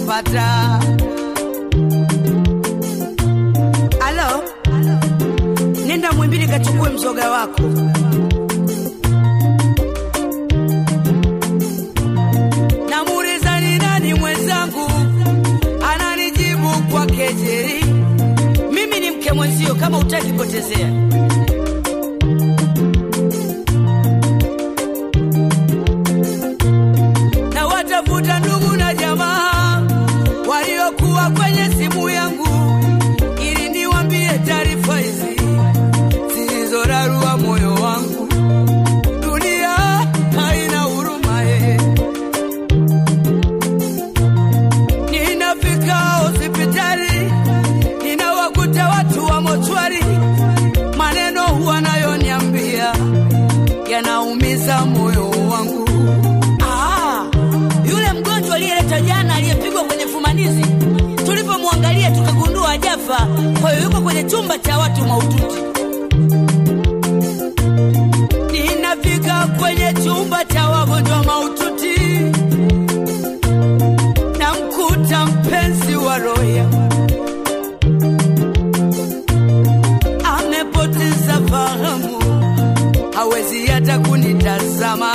niliyopata. Alo, nenda Mwimbili kachukue mzoga wako. Namuuliza ni nani mwenzangu, ananijibu kwa kejeli, mimi ni mke mwenzio, kama utaki potezea. na watafuta ndugu na jamaa waliokuwa kwenye simu yangu ili niwambie taarifa hizi zilizorarua moyo wangu. Dunia haina huruma eh. Ninafika hospitali ninawakuta watu wa mochwari, maneno wanayoniambia yanaumiza moyo wangu. Ah, yule mgonjwa aliyeleta jana aliyepigwa kwenye fumanizi, tulipomwangalia tukagundua hajafa, kwa hiyo yuko kwenye chumba cha watu mahututi. Ninafika kwenye chumba cha wagonjwa mahututi, namkuta mpenzi wa roya amepoteza fahamu, hawezi hata kunitazama.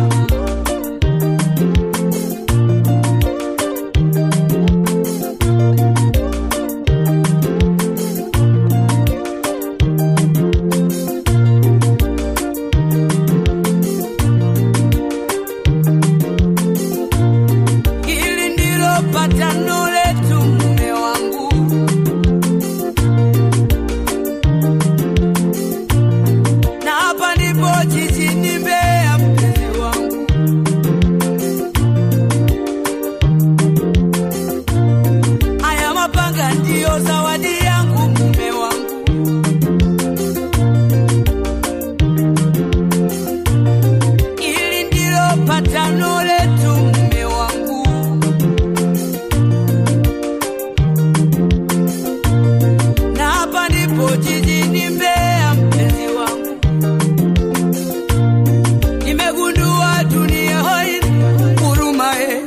Hili ndilo patano letu, mume wangu. Na hapa ndipo jijini Mbeya, mpenzi wangu. Haya mapanga ndiyo zawadi yangu, mume wangu. Hili ndilo patano letu, mume wangu. Na hapa ndipo jijini Mbeya, mpenzi wangu. Nimegundua dunia haina huruma eh.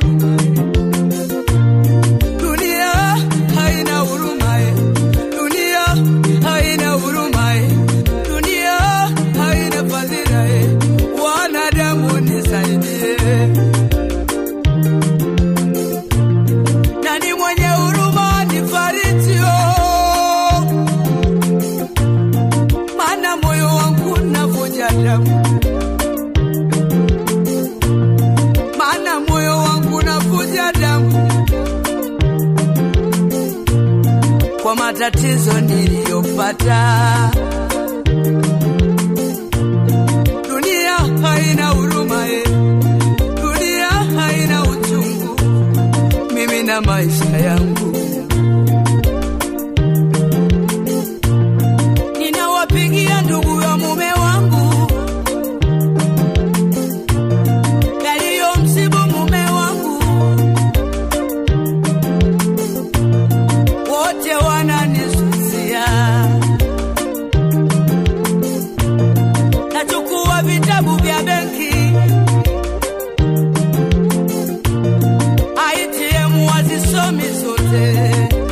Dunia haina huruma eh. Dunia haina huruma eh. Dunia haina fadhila eh. Wanadamu nisaidie. Nani mwenye huruma nifariji oh. Maana moyo wangu navuja damu maana moyo wangu navuja damu kwa matatizo niliyopata. Dunia haina huruma eh. Dunia haina uchungu, mimi na maisha yangu. Ninawapigia ndugu ya mume wangu yaliyomsibu mume wangu, wote wananisusia. Nachukua vitabu vya benki, ATM wazisomi zote.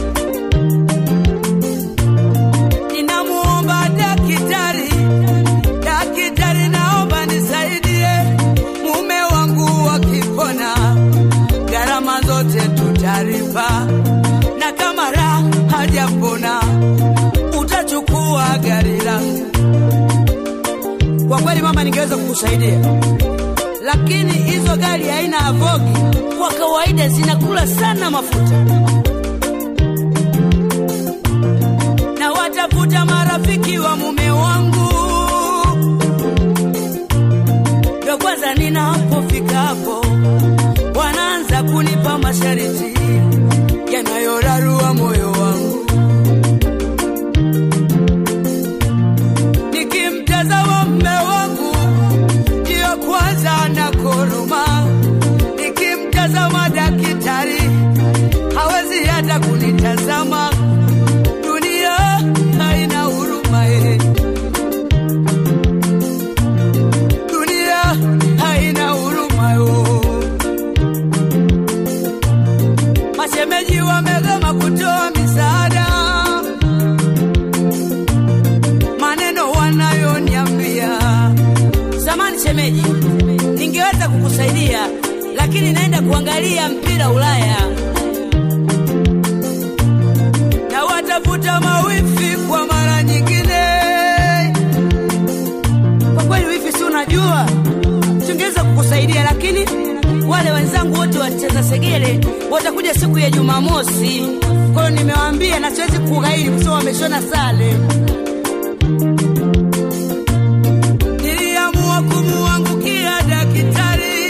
Ninamuomba daktari, daktari, naomba nisaidie mume wangu wakipona, gharama zote tutalipa, na kama raha hajapona utachukua gari langu. Kwa kweli mama, ningeweza kukusaidia, lakini hizo gari haina avogi, kwa kawaida zinakula sana mafuta. na watafuta marafiki wa mume wangu. Ndo kwanza ninapofika hapo, wanaanza kunipa masharti yanayorarua moyo wangu. Nikimtazama mume wangu, ndiyo kwanza na koroma. Nikimtazama daktari, hawezi hata kunitazama dunia haina huruma eh. Dunia haina huruma yo. kuangalia mpira Ulaya na watafuta mawifi kwa mara nyingine. Kwa kweli wifi, si unajua tungeweza kukusaidia, lakini wale wenzangu wote wacheza segele watakuja siku ya Jumamosi. Kwa hiyo nimewaambia na siwezi kughairi kwa sababu wameshona sare. Niliamua kumuangukia daktari,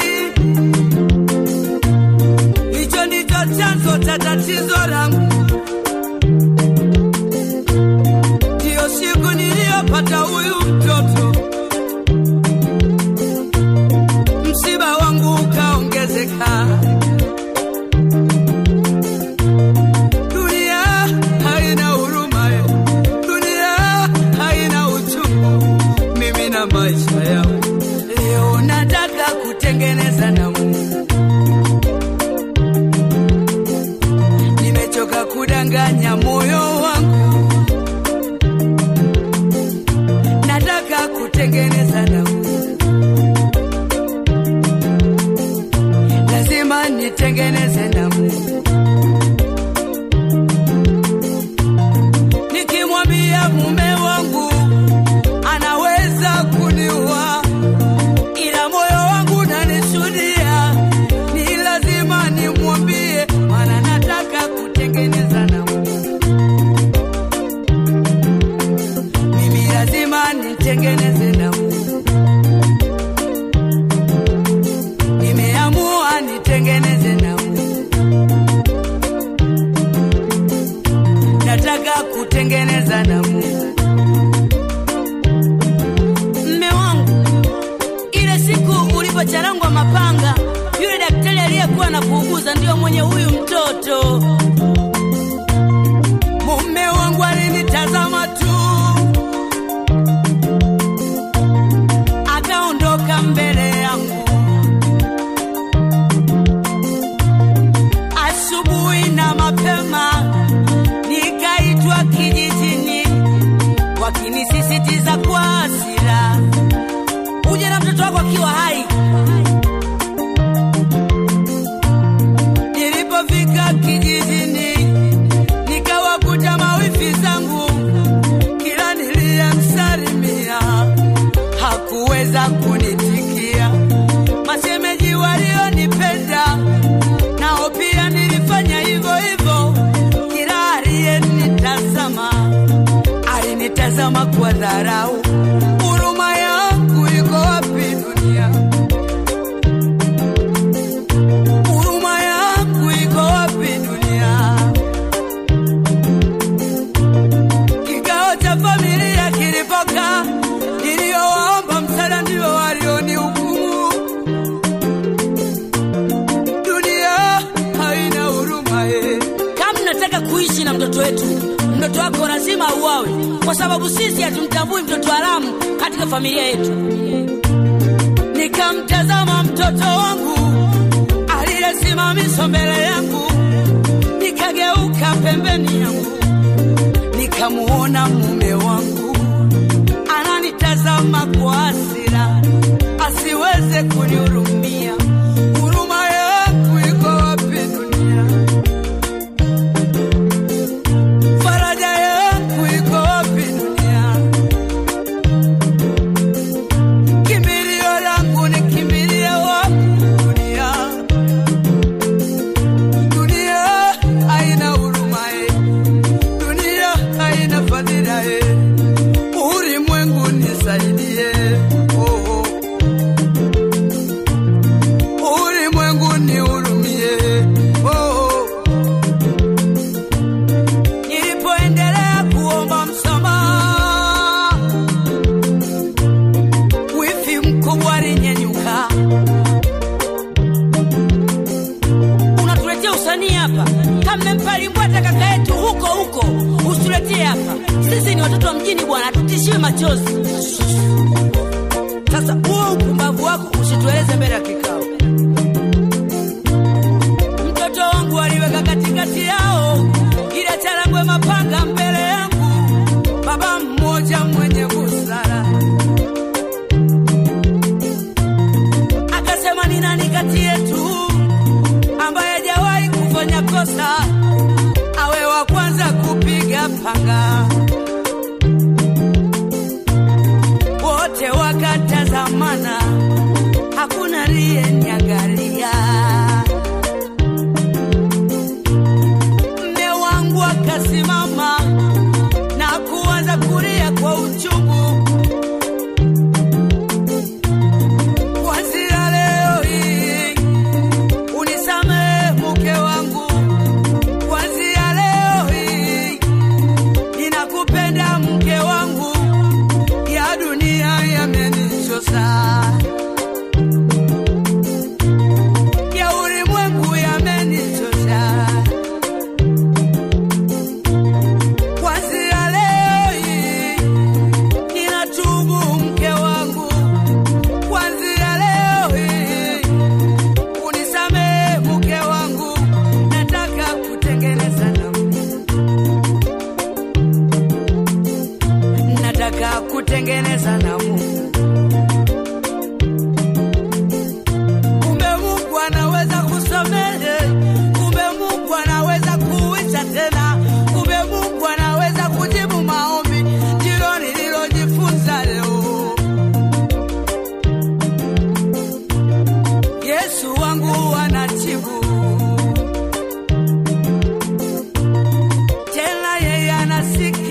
hicho ndicho chanzo cha tatizo langu. Ndiyo siku niliyopata huyu mtoto, msiba wangu ukaongezeka. Dunia haina huruma, eh. dunia haina uchungu. Mimi na maisha yangu leo nataka kutengeneza na Mungu. Nimechoka kudanganya moyo wangu, nataka kutengeneza na Mungu. Lazima nitengeneze na Mungu. Nikimwambia mume wangu anaweza kuniua, ila moyo wangu unanishuhudia, ni lazima nimwambie, maana nataka kutengeneza na Mungu. Mimi lazima nitengeneze na Mungu. Nimeamua nitengeneze na Mungu. Nataka kutengeneza na Mungu. Mme wangu, ile siku ulipocharangwa mapanga, yule daktari aliyekuwa anakuuguza ndiyo mwenye huyu mtoto. Mume wangu alinitazama tu, akaondoka mbele yangu. Asubuhi na mapema nikaitwa kijijini, wakinisisitiza kwa hasira, uje na mtoto wako akiwa hai. Nilipofika kijijini, nikawakuta mawifi zangu, kila niliyemsalimia hakuweza kunitikia. Mashemeji walionipenda nao pia nilifanya hivyo hivyo, kila aliyenitazama alinitazama kwa dharau. Huruma yangu iko wapi dunia? Huruma yangu iko wapi dunia? Kikao cha familia kilipokaa, niliyowaomba msaada ndio walionihukumu. Dunia haina huruma eh. Kama mnataka kuishi na mtoto wetu, mtoto wako lazima auawe, kwa sababu sisi hatumtambui mtoto haramu katika familia yetu. Nikamtazama mtoto wangu aliyesimamishwa mbele yangu, nikageuka pembeni yangu, nikamuona mume wangu ananitazama kwa hasira, asiweze kunihurumia. Huruma yangu iko wapi dunia? Faraja yangu iko wapi dunia? Kimbilio langu ni kimbilie wapi dunia? Dunia haina huruma eh. Dunia haina fadhila eh. Ulimwengu nisaidie oh, oh. Ulimwengu nihurumie oh, oh. Nilipoendelea kuomba msamaha, wifi mkubwa alinyenyuka. Unatuletea usanii hapa? Kama mmempa limbwata kaka yetu huko huko, usituletee hapa. Sisi ni watoto wa mjini bwana, tutishiwe machozi. Sasa huo upumbavu wako usitueleze mbele ya kikao. Mtoto wangu aliweka katikati yao ile charangwe mapanga mbele yangu, baba mmoja mwenye busara akasema, ni nani kati yetu nikasimama na kuanza kulia kwa uchungu. Kuanzia leo hii unisamehe mke wangu, kuanzia leo hii ninakupenda mke wangu, ya dunia yamenichosa, ya ulimwengu yamenichosa. Kuanzia leo hii ninatubu mke wangu, kuanzia leo hii unisamehe mke wangu, nataka kutengeneza na Mungu, nataka kutengeneza na Mungu. Kumbe Mungu anaweza kusamehe, kumbe Mungu anaweza kuisha tena, kumbe Mungu anaweza kujibu maombi. Ndilo nililojifunza leo. Yesu wangu anajibu, tena yeye anasikia